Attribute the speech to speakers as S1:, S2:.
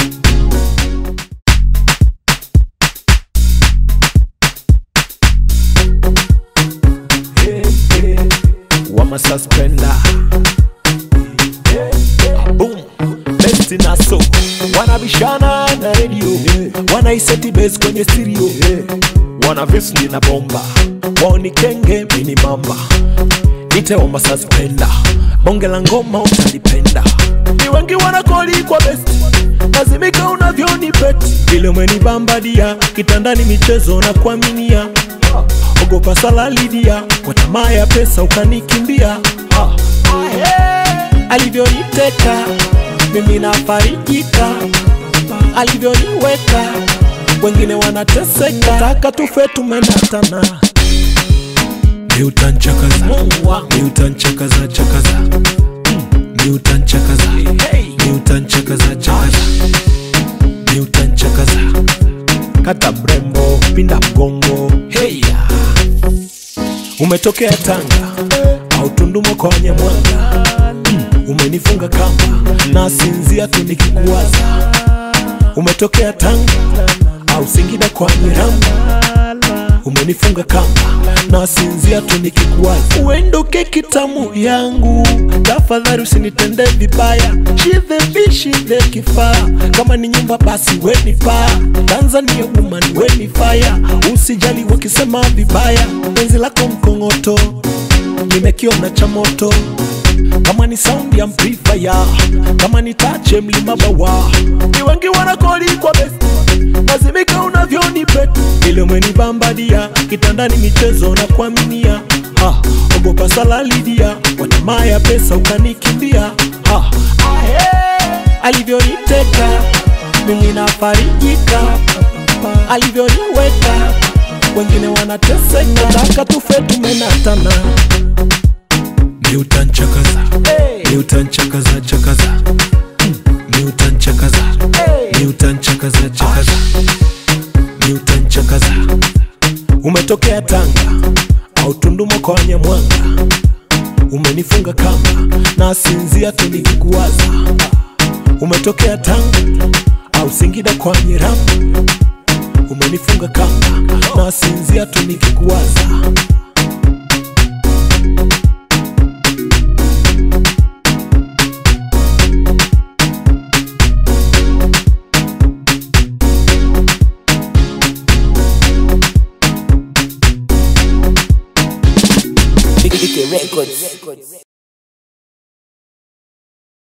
S1: wama suspender boom best naso wanabishana na radio wanaiseti base kwenye stereo wana visni na bomba wao ni kenge mini mamba nite wama suspender bonge la ngoma utalipenda ni wengi wanakoli kwa best lazimika unavyoni beti vile umenibambadia kitandani michezo na kuaminia ogopa salalidia kwa tamaa ya pesa ukanikimbia Ah. alivyoniteka mimi nafarijika alivyoniweka wengine wanateseka taka tufe tumenatana ni utanchakaza ni utanchakaza chakaza Mm, ni utanchakaza ni utanchakaza chakaza ni utanchakaza kata mrembo pinda mgongo heya umetokea tanga au tundumo kwa wanyamwanga mm, umenifunga kamba na sinzia tu nikikuwaza umetokea tanga au singida kwa nyiramba umenifunga kamba na sinzia tu nikikuwaza uendoke kitamu yangu tafadhali usinitende vibaya shidhe bishidhe kifaa kama ni nyumba basi weni paa tanzania woman weni faya usijali wakisema vibaya penzi lako mkongoto nimekiona cha moto kama ni sound ya amplifier kama ni tache mlima bawa ni wengi wanakoli kwa best lazimika unavyoni bet ile umenibambadia kitandani michezo na kuaminia ha, ogopa salalidia kwa tamaa ya pesa ukanikimbia ha, alivyoniteka mimi nafarijika alivyoniweka wengine wanateseka taka tufe tumenatana ni utanchakaza ni utanchakaza chakaza Mm, ni utanchakaza ni utanchakaza chakaza ni utanchakaza umetokea tanga au tundumo kwa wanyamwanga umenifunga kamba na sinzia tu nikikuwaza umetokea tanga au singida kwa nyiramu umenifunga kamba na sinzia tu nikikuwaza
S2: Ike Records.